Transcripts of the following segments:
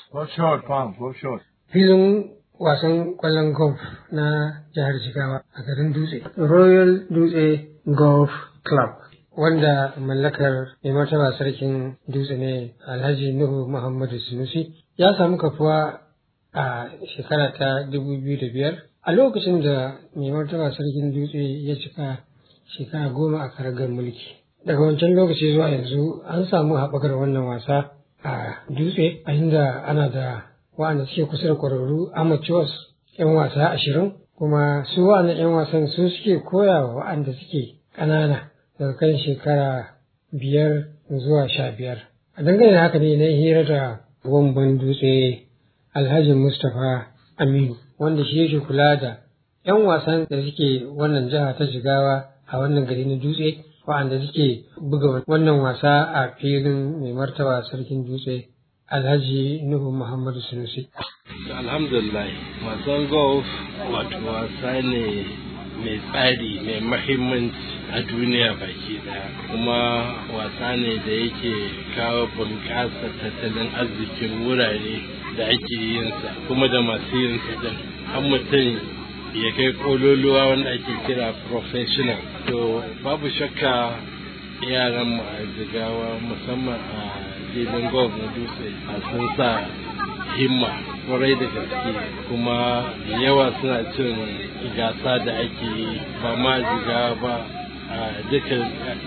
Go short, Pam, go short. filin wasan kwallon golf na jihar Jigawa a garin Dutse. Royal Dutse Golf Club wanda mallakar mai martaba sarkin Dutse ne Alhaji Nuhu Muhammadu Sunusi ya samu kafuwa a shekara ta dubu biyu da biyar a lokacin da mai martaba sarkin Dutse ya cika shekara goma a karagar mulki. Daga wancan lokaci zuwa yanzu an samu haɓakar wannan wasa a Dutse a inda ana da wa'anda suke kusa da kwararru amateurs 'yan wasa ashirin kuma su wa'annan 'yan wasan su suke koya wa wa'anda suke ƙanana daga kan shekara biyar zuwa sha biyar a dangane da haka ne na hira da wamban dutse alhaji mustapha aminu wanda shi yake kula da 'yan wasan da suke wannan jiha ta jigawa a wannan gari na dutse wa'anda suke buga wannan wasa a filin mai martaba sarkin dutse Alhaji Nuhu Muhammadu Sunusi. Alhamdulillah, wasan golf wato wasa ne mai tsari mai mahimmanci a duniya baki daya kuma wasa ne da yake kawo bunƙasa tattalin arzikin wurare da ake yinsa kuma da masu yinsa din an mutum ya kai kololuwa wanda ake kira professional to babu shakka yaran mu a jigawa musamman a filin golf na dutse a sun sa himma kwarai da gaske kuma yawa suna cin gasa da ake yi ba ma jigawa ba a dukkan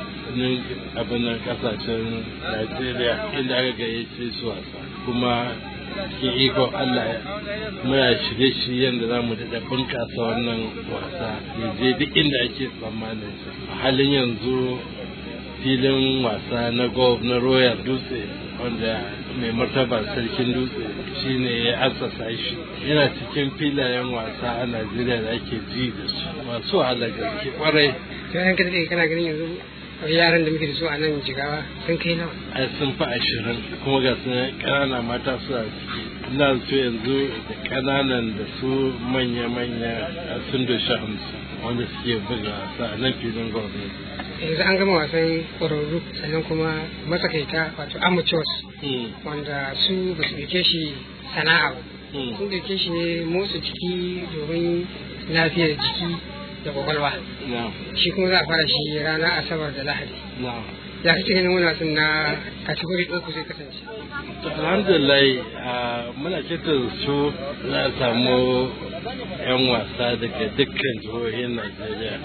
abin kasashen najeriya inda aka gayyace su wasa kuma cikin ikon allah muna shirye-shiryen da za mu daɗa bunƙasa wannan wasa ya je duk inda ake tsammanin a halin yanzu filin wasa na golf na royal dutse wanda mai martaba sarkin dutse shine ya assasa shi yana cikin filayen wasa a najeriya da ake ji da su masu wahala gaske kwarai To yan ka daɗe kana ganin yanzu yaran da muke da su a nan jigawa sun kai nawa. ai sun fi ashirin kuma ga su ƙanana mata su a ciki ina so yanzu da ƙananan da su manya-manya sun doshi hamsin wanda suke buga wasa a nan filin gwamnati Yanzu an gama wasan ƙwararru sannan kuma matsakaita wato amateurs wanda su ba su ɗauke shi sana'a ba. Sun ɗauke shi ne motsa jiki domin lafiyar jiki da kwakwalwa. Shi kuma za a fara shi ranar Asabar da Lahadi. Ya kake ganin wani wasan na kategori ɗin ku zai kasance? alhamdulillah muna kitan su za a samu 'yan wasa daga dukkan jihohin najeriya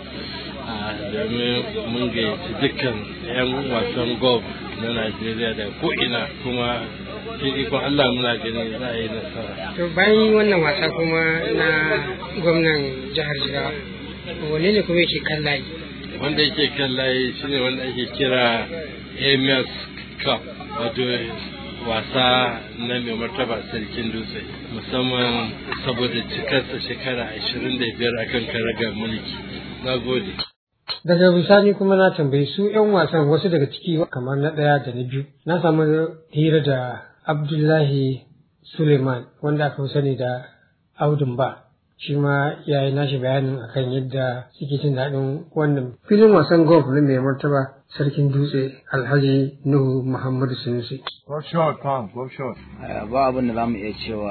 domin mun gayyaci dukkan 'yan wasan golf na najeriya da ko'ina kuma cikin ikon allah muna ganin za a yi nasara To bayan wannan wasa kuma na gwamnan jihar Jigawa, wane ne kuma yake kan layi? wanda yake kan layi shine wanda ake kira ams cup wato wasa na mai martaba sarkin dutse musamman saboda cikarsa shekara 25 akan karagar mulki na gode Daga bisani kuma na tambayi su 'yan wasan wasu daga ciki kamar na ɗaya da na biyu. Na samu hira da Abdullahi Suleiman wanda aka fi sani da Audun ba. Shi ma ya yi nashi bayanin akan yadda suke jin daɗin wannan filin wasan golf na mai martaba sarkin dutse Alhaji Nuhu Muhammadu Sunusi. Go short, Pam, go short. ba abin da za mu iya cewa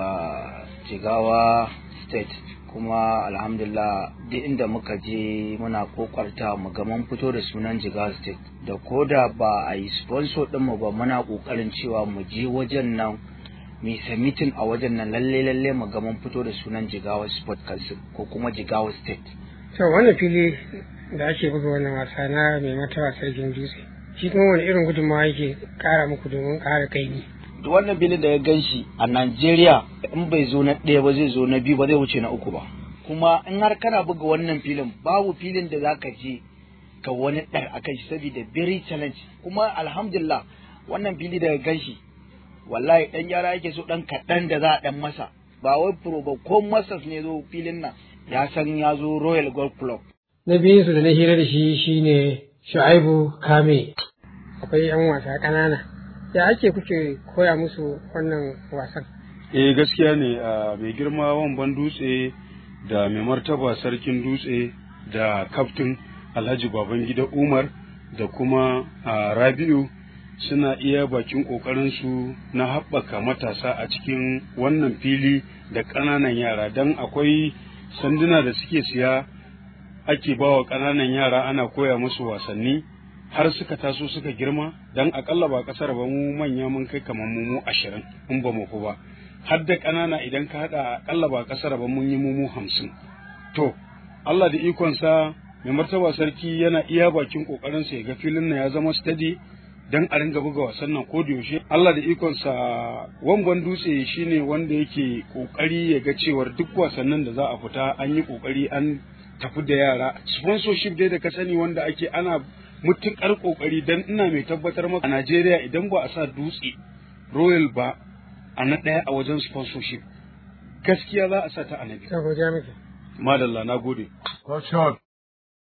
jigawa state kuma alhamdulillah duk inda muka je muna kokarta mu ga mun fito da sunan jigawa state da koda ba a yi sponsor ɗinmu ba muna kokarin cewa mu je wajen nan mu yi submitting a wajen nan lalle lalle mu ga mun fito da sunan jigawa sport council ko kuma jigawa state To wannan fili da ake buga wannan wasa na mai martaba sarkin dutse. Shi kuma wani irin gudunmawa yake ƙara muku domin ƙara kaimi. duk wannan filin da ya gan shi a Najeriya in bai zo na ɗaya ba zai zo na biyu ba zai wuce na uku ba kuma in har kana buga wannan filin babu filin da zaka je ka wani ɗar a kan shi saboda very challenge kuma alhamdulillah wannan fili da ya gan shi wallahi ɗan gyara yake so ɗan kaɗan da za a ɗan masa ba wai pro ba ko masas ne zo filin nan ya san ya zo Royal Golf Club Na biyun su da na hira da shi shine Shu'aibu Kame. Akwai 'yan wasa ƙanana. Ya ake kuke koya musu wannan wasan? eh gaskiya ne a mai girma wamban dutse da mai martaba sarkin dutse da kaftin alhaji babangida umar da kuma a rabi'u suna iya bakin ƙoƙarinsu na haɓaka matasa a cikin wannan fili da ƙananan yara don akwai sanduna da suke siya ake ba wa ƙananan yara ana koya musu wasanni har suka taso suka girma don akalla ba ƙasar ba mu manya mun kai kamar mu ashirin in ba mu ku ba har da ƙanana idan ka haɗa akalla ba ƙasar ba mun yi mu hamsin to Allah da ikonsa mai martaba sarki yana iya bakin ƙoƙarinsa ya ga filin nan ya zama steady dan a ringa buga wasan nan ko da yaushe Allah da ikonsa wamban dutse shine wanda yake kokari ya ga cewar duk wasannin da za a fita an yi kokari an tafi da yara sponsorship dai da ka sani wanda ake ana mutukar kokari dan ina mai tabbatar maka a Najeriya idan ba a sa dutse Royal ba a na ɗaya a wajen sponsorship gaskiya za a sa ta a na biyu. Sabo jami'a. Madalla na gode. Go short.